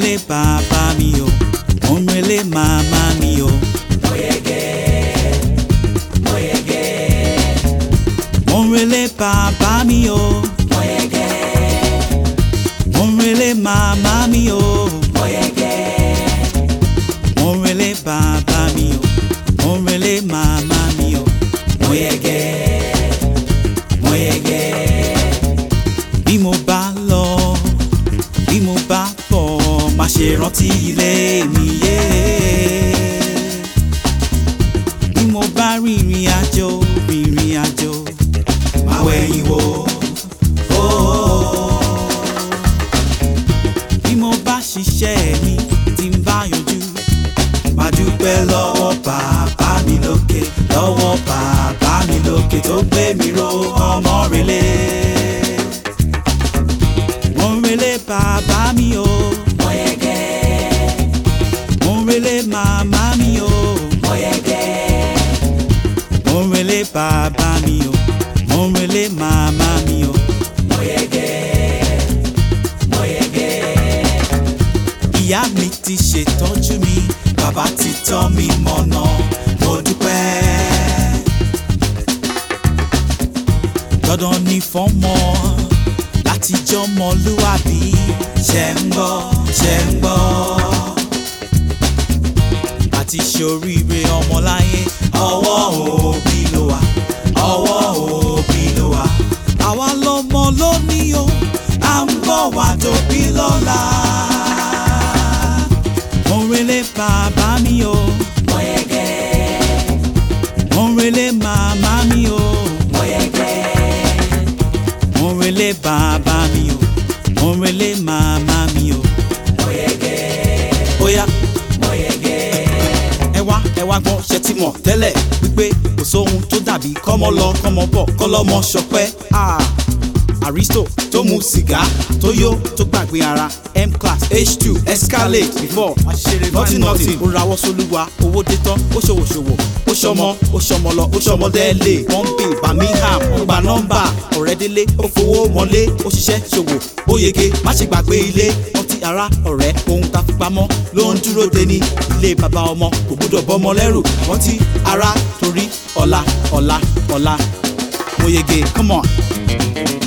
relé bàbá mi o mo ń relé màmá mi o. mo ń relé bàbá mi o. mo ń relé màmá mi o. mo ń relé bàbá mi o. mo ń relé màmá mi o. mo yege mo yege. bí mo bá lọ bí mo bá bọ̀ má ṣe rántí ilé mi yé. bí mo bá rìnrìn àjò rìnrìn àjò má wẹ̀yìn wò. Oh. bí mo bá ṣiṣẹ́ mi tí ń bá yanjú má dúpẹ́ lọ́wọ́ bàbá mi lókè lọ́wọ́ bàbá mi lókè tó gbé mi ró ọmọ relé. mo ń relé bàbá mi o. mo yege. mo ń relé màmá mi o. mo yege. mo ń relé bàbá mi o. mo ń relé màmá mi o. mo yege. mo yege. ìyá mi ti ṣètọ́jú mi bàbá ti tọ́ mi mọ̀nà mo dúpẹ́. dandan ni fọ́mọ láti jọmọlúwàbí ṣe ń gbọ́ ṣe ń gbọ́. àti ṣoríire ọmọláyé ọwọ́ òbí ló wà ọwọ́ òbí ló wà. àwa lọmọ lónìí o à ń bọ̀ wá tóbi lọ́la. mo ń relé bàbá mi o. mo yege. mo ń relé màmá mi o. mo yege mo ń relé bàbá mi o mo ń relé màmá mi o. mo yege. bóyá mo yege. ẹ wá ẹ wá gbọ́ ṣe ti mọ̀ tẹ́lẹ̀ wípé kò sóhun tó dàbí kọ́mọ lọ kọ́mọ bọ̀ kọ́lọ́mọ ṣọpẹ́. Ah, Aristo tó mu sìgá tó yó tó gbàgbé ara M class H2 Escalade before nothing nothing ó rawọ́ sólúwa owó dé tán ó ṣòwò ṣòwò ó ṣọmọ ó ṣọmọ lọ ó ṣọmọ délé Bombay Birmingham ó gba nọ́mbà ọ̀rẹ́ délé ó fowó mọ́lé ó ṣiṣẹ́ ṣòwò ó yege má ṣe gbàgbé ilé ọtí ara ọ̀rẹ́ ohun tá a fi pamọ́ ló ń dúró de ní ilé bàbá ọmọ kò gbúdọ̀ bọ́mọ lẹ́rù ọtí ara torí ọ̀la ọ̀la ọ̀la mo yege come on.